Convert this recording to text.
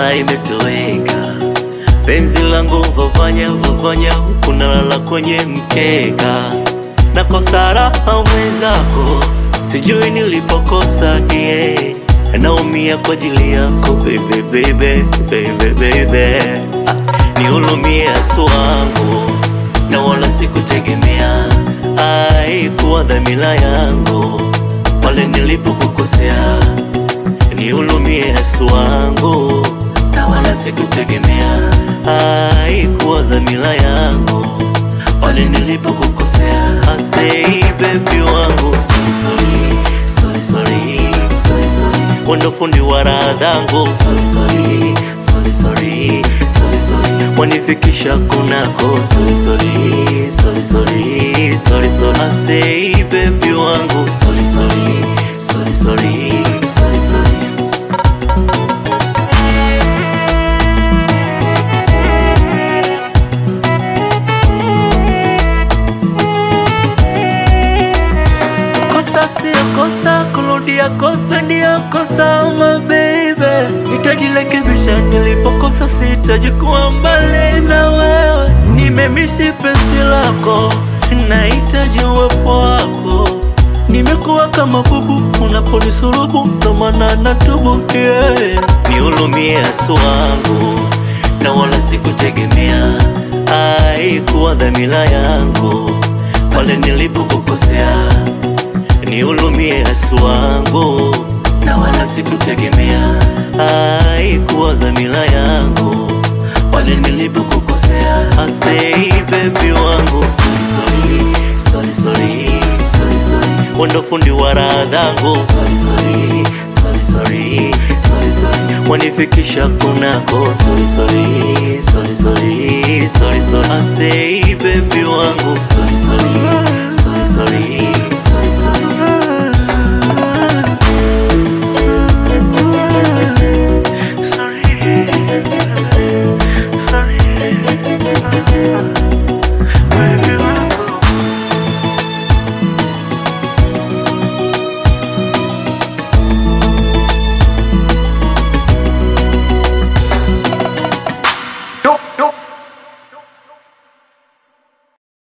mara imetoweka. Penzi langu vavanya vavanya, huku nalala kwenye mkeka, nakosa raha mwenzako, sijui nilipokosa yeah. Naumia kwa ajili yako baby, baby, baby, baby. Ah, nihurumie asu wangu na wala sikutegemea, haikuwa dhamira yangu pale nilipokukosea. Nihurumie asu wangu na wala sikutegemea, haikuwa dhamira yangu pale nilipokukosea. Asei baby wangu, sorry, sorry, sorry, sorry, sorry, sorry. Wendo fundi wa radhangu, sorry, sorry, sorry, sorry, sorry, sorry. Wanifikisha kunako, sorry, sorry, sorry, sorry, sorry, sorry. Asei baby wangu, sorry, sorry, sorry, sorry, sorry, sorry. Kosa sio kosa, kurudia kosa ndio kosa, my baby. Nitajirekebisha nilipokosa, sitaji kuwa mbali na wewe. Nimemisi penzi lako, nahitaji uwepo wako. Nimekuwa kama bubu unaponisurubu, ndo maana natubu yeah. Nihurumie asu wangu, na wala sikutegemea, haikuwa dhamira yangu pale nilipokukosea nihurumie asu wangu, na wala sikutegemea, haikuwa dhamira yangu pale nilipokukosea. Asei baby wangu, sorry, sorry, sorry, sorry, sorry, sorry. Wendo fundi wa radhangu, sorry, sorry, sorry, sorry, sorry, sorry. Wanifikisha kunako, sorry, sorry, sorry, sorry, sorry, sorry. Asei baby wangu, sorry, sorry, sorry, sorry